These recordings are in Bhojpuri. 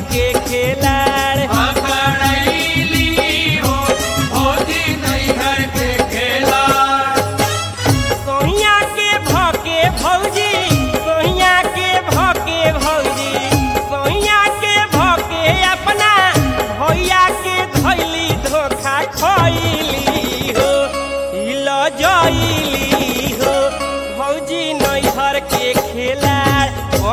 के खेलाड़ पकड़ैली हो भौजी नैहर के खेला सोहिया के भके भौजी सोहिया के भके भौजी सोहिया के भके अपना भैया के धैली धोखा खैली हो हिल जैली हो भौजी नैहर के खेलाड़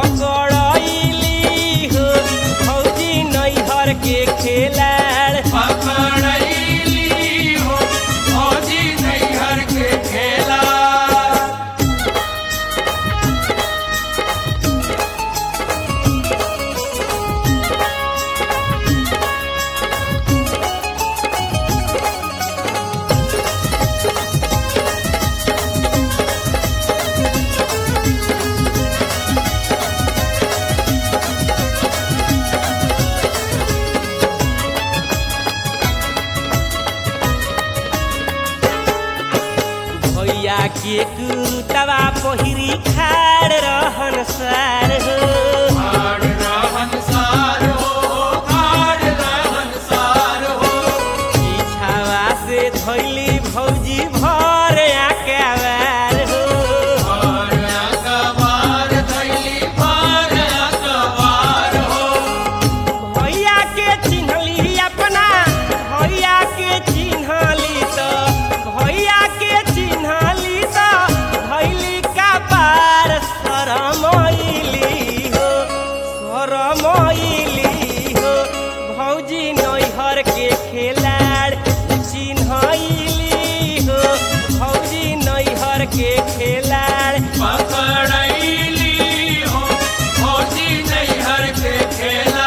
पकड़ैली हो भौजी नैहर के खेलाड़ पकड़ैली हो भौजी नैहर के खेला भैया के कुरुतवा पहिरी खाड़ रहन सार हो खाड़ रहन सार हो खाड़ रहन सार हो पीछावा से धैली भौजी भर आकावार हो और अकबार दैली पार अकबार हो भैया के चिन्हली अपना भैया के चिन्हली तो भैया के चिन्हली तो धैली का पार शरमैली हो शरमैली हो भौजी नैहर के खेलाड़ चिन्हैली हो भौजी नैहर के खेलाड़ पकड़ैली हो भौजी नैहर के खेला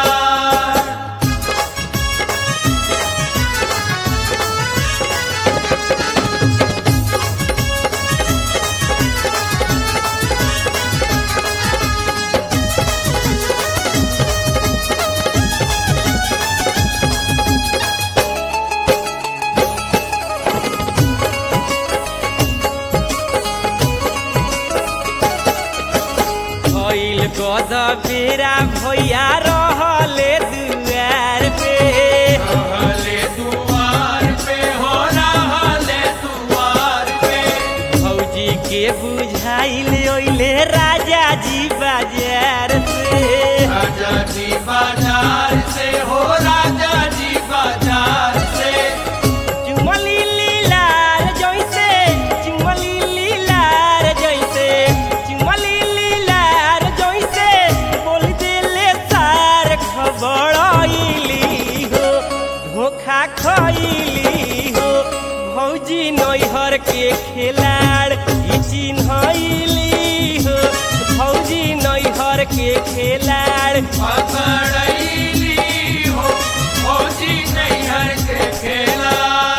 भइल गद बेरा भैया रहले दुआर पे रहले दुआर पे हो रहले दुआर पे भौजी के बुझाइल ओइले राजा जी बाजार से राजा जी बाजार से हो राजा जी बाजार से चुमली लीलार जैसे चुमली लीलार जैसे चुमली लीलार जैसे बोल देले सार खबरैली हो धोखा खैली हो भौजी नैहर के खेलाड़ ई चिन्हैली हो भौजी नैहर के खेलाड़ पकड़ैली हो भौजी नैहर के खेला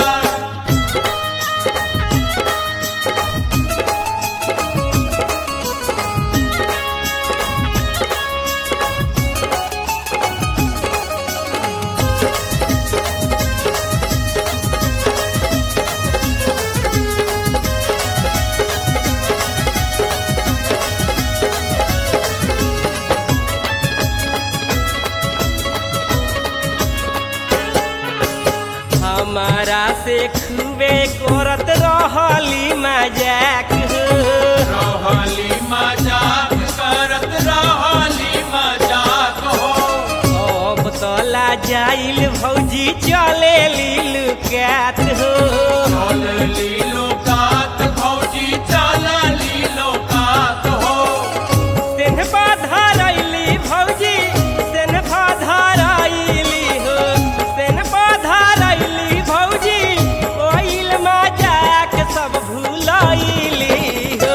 हमारा से खूबे करत रहली मजाक हो रहली मजाक करत रहली मजाक हो अब तला जाइल भौजी चले लुकात हो चल लीलो कात भौजी चल लीलो कात हो सेन धरैली भौजी सेन धरैली हो सेन धरैली भौजी ओइल मजाक सब भूलैली हो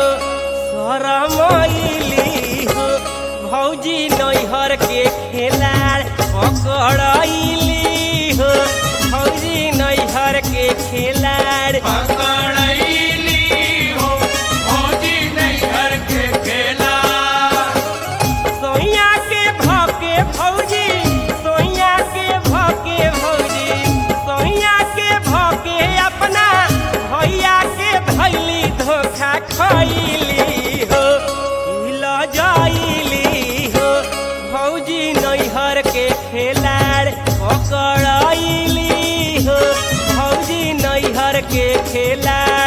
शरमैली हो भौजी नैहर के खेलाड़ पकड़ैली हो भौजी नैहर के खेलाड़ पकड़ैली हो भौजी नैहर के खेला सोइया के भके भौजी सोइया के भके भौजी सोइया के भके अपना भैया के धैली धोखा खैली हो हिल जाइली हो भौजी नैहर के खेलाड़ पकड़ैली हो भौजी नैहर के खेलाड़